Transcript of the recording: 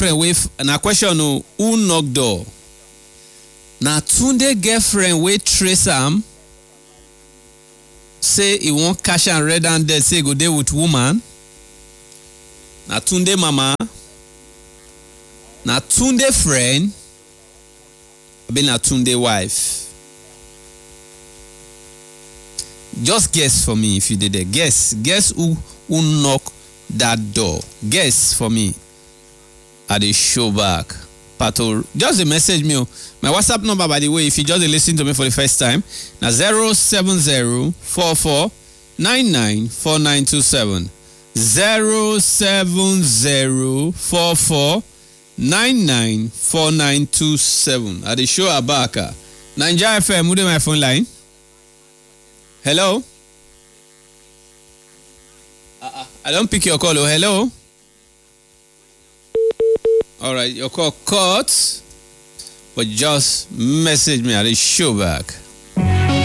girlfriend wey na question o who knock door na tunde girlfriend wey trace am say e wan catch am red handed say e go dey with woman na tunde mama na tunde friend abi na tunde wife just guess for me if you dey there guess guess who who knock that door guess for me i dey show back pato just dey message me o my whatsapp number by the way if you just dey lis ten to me for the first time na zero seven zero four four nine nine four nine two seven zero seven zero four four nine nine four nine two seven i dey show abaka naija fm who dey my phone line hello uh, i don pick your call o hello alright your call cut but just message me i dey show back.